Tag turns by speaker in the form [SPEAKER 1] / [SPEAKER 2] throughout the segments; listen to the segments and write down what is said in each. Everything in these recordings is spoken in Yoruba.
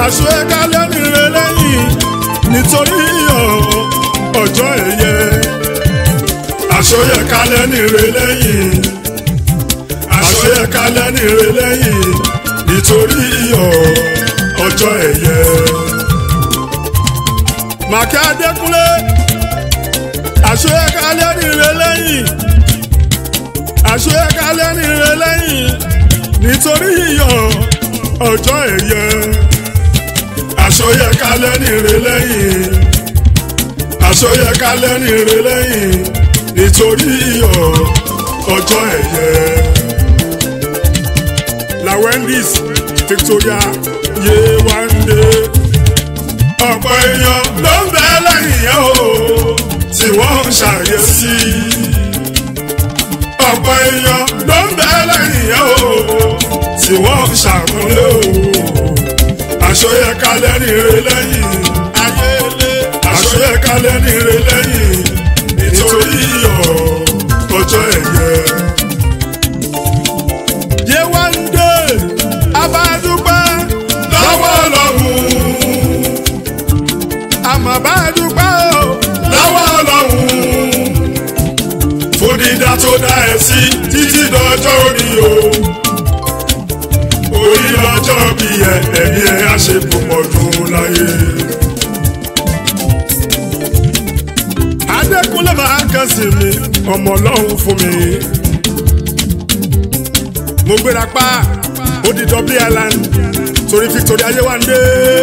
[SPEAKER 1] àṣeyẹkálẹ̀ nìre lẹ́yìn nítorí ọjọ́ ẹ̀yẹ àṣeyẹkálẹ̀ nìre lẹ́yìn àṣeyẹkálẹ̀ nìre lẹ́yìn nítorí ọjọ́ ẹ̀yẹ. màkà adékúnlé àṣeyẹkálẹ̀ nìre lẹ́yìn àṣeyẹkálẹ̀ nìre lẹ́yìn nítorí ọjọ́ ẹ̀yẹ àṣọyẹkálẹ̀ nìre lẹ́yìn àṣọyẹkálẹ̀ nìre lẹ́yìn nítorí ọjọ́ ẹ̀yẹ. la Wendy's Victoria Yewande ọ̀pọ̀ èèyàn ló ń bẹ lẹ́yìn yẹn o tí wọ́n ń ṣàyẹ̀sí ọ̀pọ̀ èèyàn ló ń bẹ lẹ́yìn yẹn o tí wọ́n ń ṣàmúlò àṣọyẹkálẹ̀ nìre lẹ́yìn ayélé àṣọyẹkálẹ̀ nìre lẹ́yìn nítorí ọjọ́ ẹ̀yẹ. Yewande abádúpẹ́ lọ́wọ́ lọ́hùn àmọ́ bádúpẹ́ o lọ́wọ́ lọ́hùn fún dídá tó dá ẹ sí títí dọjọ́ orí o orí lọ́jọ́ bí ẹ ẹ̀mí ẹ á ṣe púpọ̀ dùn láyé. Adékúnlé máa ń kàn sí mi ọmọ ọlọ́run fún mi. Mo gbéra pa ó di Dublin Island torí Victoria Yewande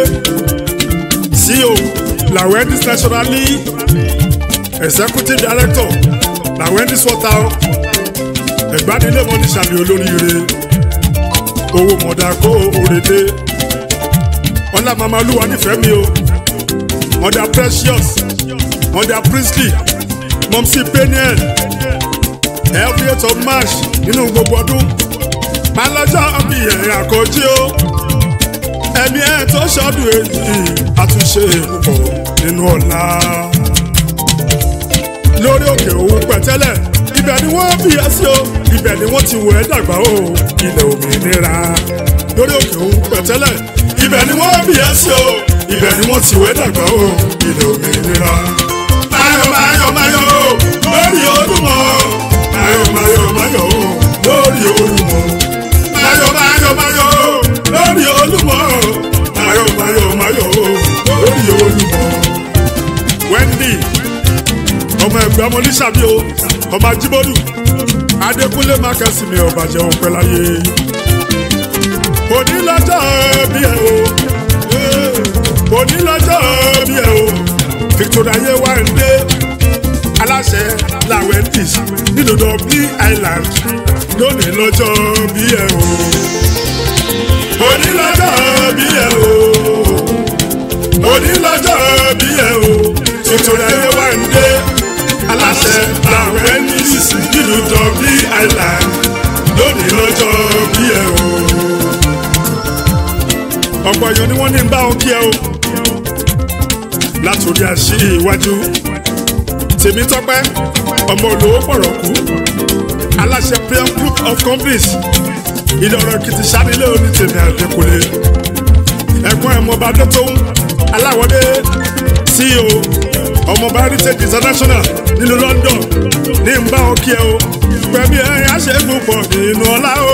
[SPEAKER 1] CEO la Wendy's nationally executive director la Wendy's water ẹ̀gbádìí mọ́ ní sàmì olóríire owó mọ̀dà kó òrèdè ọ̀là màmá olúwa nífẹ̀ẹ́ mi o mọ̀dà precious mọ̀dà princely mọ̀mísí peniel every eight of march nínú gbogbo ọdún máa lọ́jọ́ bí ẹ̀yìn àkọ́jí o ẹ̀mí ẹ̀ tó ṣọ́dún èyí àtúnṣe púpọ̀ nínú ọ̀la lórí òkè òun pẹ̀tẹ́lẹ̀ ibẹ̀ ni wọ́n bí ẹ sí o ibẹ̀ ni wọ́n ti wọ̀ ẹ́ dàgbà o ilẹ̀ òmìnira lórí òkè òun pẹ̀tẹ́lẹ̀ ibẹ̀ ni wọ́n bí ẹ sí o ibẹ̀ ni wọ́n ti wọ̀ ẹ́ dàgbà o ilẹ̀ òmìnira. Máyọ̀ máyọ̀ máyọ̀ o lórí Olúmọ máyọ̀ máyọ̀ máyọ̀ o lórí Olúmọ máyọ̀ máyọ̀ máyọ̀ o lórí Olúmọ máyọ̀ máyọ̀ máyọ̀ o lórí Olúmọ. Wendy ọmọ ẹgbẹ́ ọmọ oníṣàbí o ọmọ ajíbọ́dù adékúnlé mákàsí mi ọba jẹun pẹ́ láyé òní lọ́jọ́ bí ẹ o òní lọ́jọ́ bí ẹ o Victoria Yewande aláṣẹ la Wendy's nínú Dublin Island lónìí lọ́jọ́ bí ẹ o òní lọ́jọ́ bí ẹ o òní lọ́jọ́ bí ẹ o Victoria Yewande aláṣẹ la Wendy's nínú Dublin Island lónìí lọ́jọ́ bí ẹ o. ọ̀pọ̀ èèyàn ni wọ́n ní ń bá wọn kí ẹ o látòrí àṣì iwájú tèmi tọ́pẹ́ ọmọ olówó pọ̀rọ̀ kú aláṣẹ Priam group of companies ìlọrọ èkìtì sanilé oní tèmi àdékùnlé ẹ̀gbọ́n ẹ̀mọba dẹ́tọ́hún aláwọ̀dé CEO ọmọọba heritage international nínú London ní ń bá wọn kí ẹ o pẹ̀lú ẹ̀yìn àṣẹ́gun pọ̀ nínú ọlá o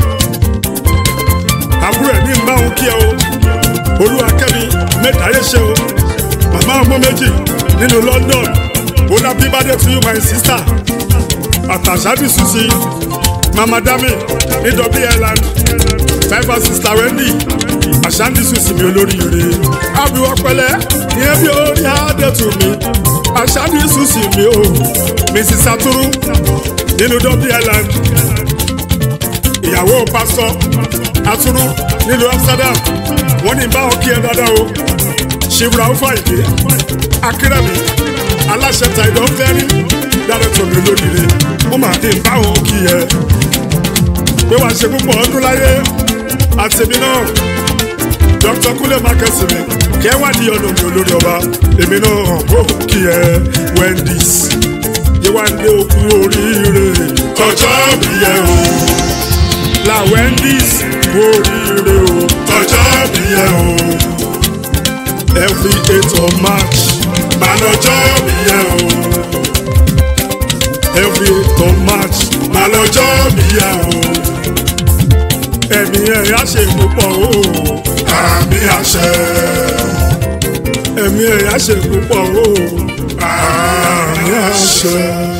[SPEAKER 1] àbúrò ẹ̀ ní ń bá wọn kí ẹ o olúwakẹ́mi mẹ́tàáyé ṣe o màmá ọmọ méjì nínú London bọ́lá bíbádé to you my sister àtàṣàbí susi mama dami ní Dublin Island five sister Wendy àṣàndí susi mi olóríire àbíwọ́ pẹ̀lẹ́ ìyẹn bí orí àdètù mi àṣàndí susi mi o mrs saturu nínú Dublin Island ìyàwó pásọ aturu nílùú Amsterdam wọ́n ní báwọn kí ẹ dáadáa o ṣìbùrà ó fàyè akérèmí aláṣẹ tàìdọ̀ fẹ́rí dárẹ́tọ̀ mi lónìí wọ́n máa dín báwọn kí ẹ pé wàá ṣe púpọ̀ ọdún láyé àtẹ̀mí náà dr kúlẹ̀ mákẹ́sì mi kẹ́ wá di ọ̀nà mi olórí ọba èmi náà ó kí ẹ Wendy's Yewande òkú oríire tọjọ́ bí ẹ o la Wendy's kú oríire o tọjọ́ bí ẹ o. every eight of march máa lọ́jọ́ bí yẹ o every eight of march máa lọ́jọ́ bí yẹ o ẹ̀mí ẹ̀ á ṣe púpọ̀ o
[SPEAKER 2] àmì àṣẹ
[SPEAKER 1] ẹ̀mí ẹ̀ á ṣe púpọ̀ o
[SPEAKER 2] àmì àṣẹ.